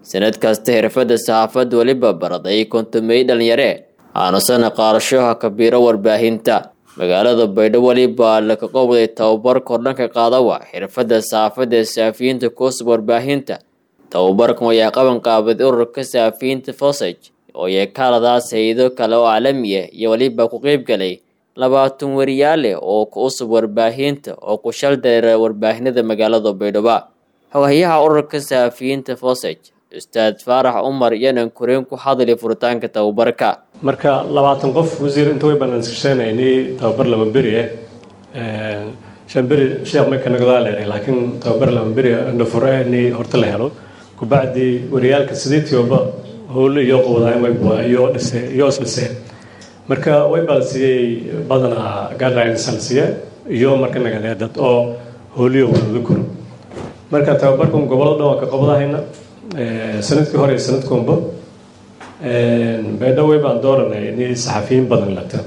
sanad kasta xirfadda saxaafadda weliba baraday kontomey dhalinyare aanusana qaadashoha kabiiro warbaahinta magaalada baydhabo weliba laka qowday tababar kordhanka qaadawa xirfadda saxaafadda saafiyiinta kuusub warbaahinta tababarkan ayaa qaban qaabaday ururka saafiyiinta fosage oo yeekaaladaas hay-ado kale oo caalamiya iyo weliba ku qeybgalay labaatan wariyaale oo ku usub warbaahinta oo ku shal dareera warbaahinada magaalada baydhabo xogayaha ururka saafiyiinta fosage ustaad faarax cumar yanan kureen ku hadlay furitaanka tababarka marka labaatan qof wasiir inta way banaanskasheenaynay tababar lama beri ah shan beri sheekh marka nagadaa leeray laakiin tababar lama beri nafure ni horta la helo kubacdi wariyaalka sideetioba howle iyo qowdayn wayba iyo dhise iyo isdhiseen marka way baa la siiyey badanaa guidelines la siiye iyo marka nagadee dad oo howliyo wadada koro marka tababarkan gobolada dhan waa ka qabadahayna sanadkii hore iyo sanadkunba baydhawey baan dooranay in saxafiyiin badan lata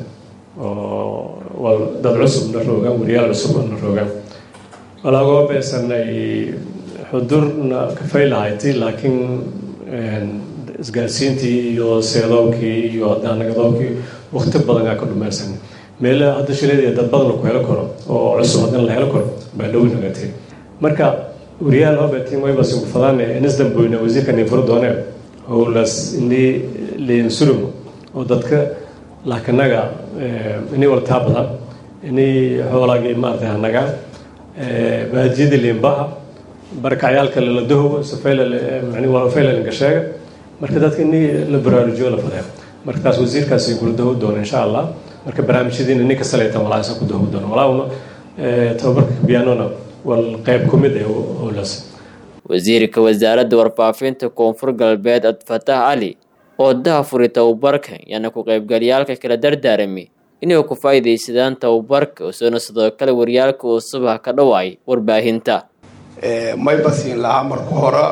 oo dad cusub na roogaan wariyaal cusub na roogaan walaagoo beesanay xudurna kafay lahayti laakiin isgaarsiintii iyo seedoobkii iyo daanagadoobkii wakti badan aa ka dhumeersan meela hadda shileed dad badan ku helo karo oo cusub haddana la helo karo baydhawi nagatay marka wariyaal hobetin waybas ugu fadaan inisdamboyna wasiirka ninfuro doone howlaas ini liinsurum oo dadka laakanaga ini waltaa badan ini xoolaagii maarata hanaga baadiyada liinbaha barakacyaalka laladahowa safaylalinka sheega marka dadka ini la baraarujiyo la fadee marka taas wasiirkaasi guladaho doona insha allah marka barnaamijyadiina ninka salaytan walaasa ku daho doona walauna tababarka biyanona wal qayb ku mid ah howlaas wasiirka wasaaradda warfaafinta koonfur galbeed abdifatax cali oo daha furi tababarka yaana ku qaybgalyaalka kala dardaarami inay ku faa'iidaysadaan tababarka usoona sidoo kale waryaalka uu subax ka dhawaay warbaahinta may basiin lahaa marka hore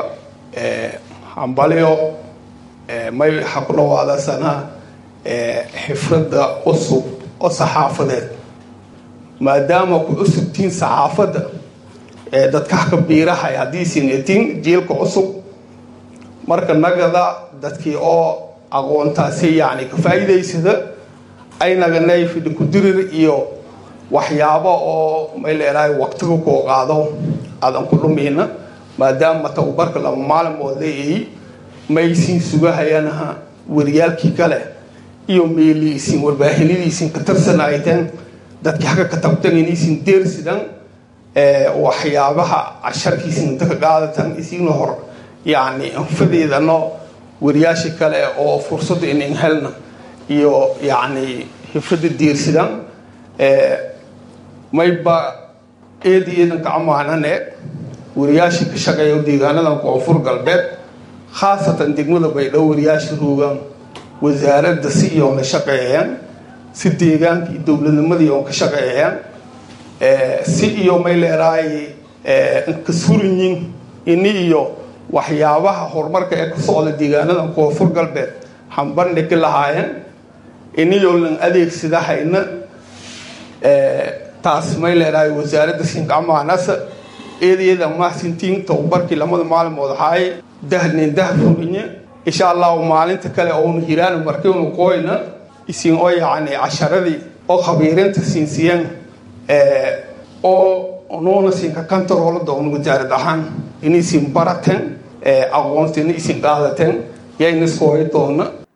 hambalyo may waxaa ku dhawaadasana xifradda cusub oo saxaafadeed maadaama ku cusubtiin saxaafadda dadka kabiirahay haddiisin etin jiilka cusub marka nagada dadkii oo aqoontaasi yani ka faa'iidaysada ay naganay fidhi kudirir iyo waxyaabo oo may leedahay waqtiga koo qaado aadan ku dhumayna maadaama tababarka laba maalimood leeyahay maysin sugahayanaha wariyaalkii kale iyo meeliisin warbaahinadiisin ka tirsanayteen dadkii xagga ka tabtan inaysin deersidan waxyaabaha casharkiisa inta ka qaadatan isiina hor yani anfadeedano wariyaasha kale oo fursada inin helna iyo yani hifrada diirsidan mayba eedi eedanka amaanane wariyaasha ka shaqeeya deegaanadan koonfur galbeed khaasatan degmada baydhabo wariyaasha roogaan wasaaradda si iyoon la shaqeeyeen si deegaanka iyo dowladnimadii oon ka shaqeeyeen si iyo may leedahay nkasurinyin ini iyo waxyaabaha horumarka ee ka socda deegaanada koonfur galbeed hambandhigi lahaayeen iniyo lan adeegsada hayna taas may leedahay wasaaradda sinkamaanasa eedeeda mahsintiin tababarkii lamada maalimood ahaaye dahnin dah furinye insha allahu maalinta kale oonu hiraan markiinu qoyna isin oo yacni casharadii oo khabiirinta siinsiiyeen oo nuuna siinka kantaroola doona wasaarad ahaan inaysin barateen aqoontina isin qaadateen yayna sooyi doona